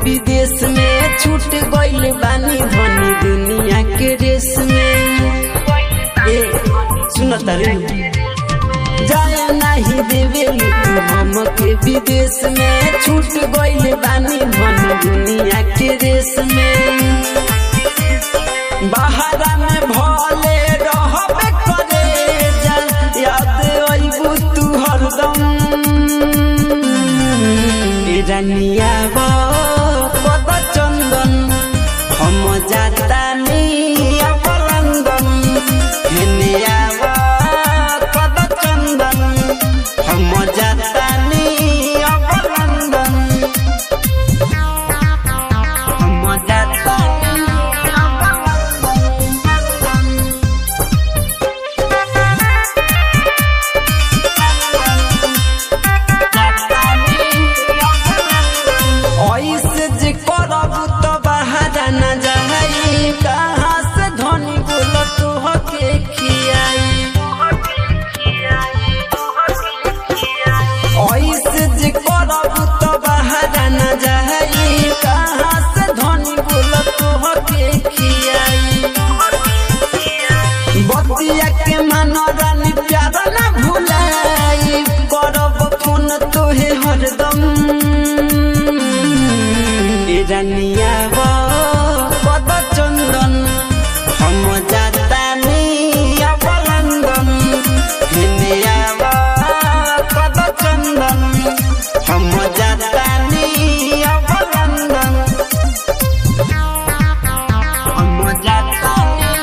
विदेश में छूट गइल बानी धनी दुनिया के रेस में ए सुन तारे जाए नहीं देवे तू हमके विदेश में छूट गइल बानी धनी दुनिया के रेस में बाहरा में भले रहबे करे जा याद अइबू तू हरदम ए रानिया बा पद चंदन हम जातानी अवलंदन हेनिया बा पद चंदन हम जातानी अवलंदन हम जातानी अवलंदन ऐसे जे करब तो बाहर न जाई कहाँ से धनी बोल तू हके खियाई ऐसे जे करब तो बाहर न जाई कहाँ से धनी बोल तू हके खियाई बतिया के मनोरन प्यार न भुलाई करब फोन तोहे हरदम ए रानिया बा पद चंदन हम जातानी अवलंदन हिनिया बा पद चंदन हम जातानी अवलंदन हम जातानी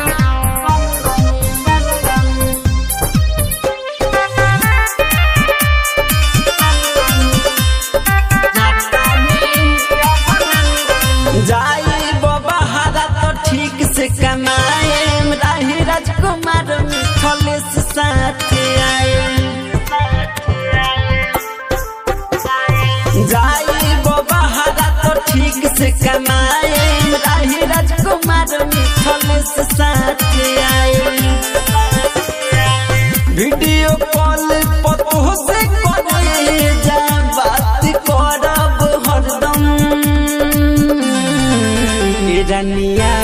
जाई बहारा तो ठीक से कमाए राही राजकुमार मिथलेश साथ आए जाई बहारा तो ठीक से कमाए राही राजकुमार मिथलेश साथ आए वीडियो कॉल पतो से करे जा बात करब हरदम ए रानिया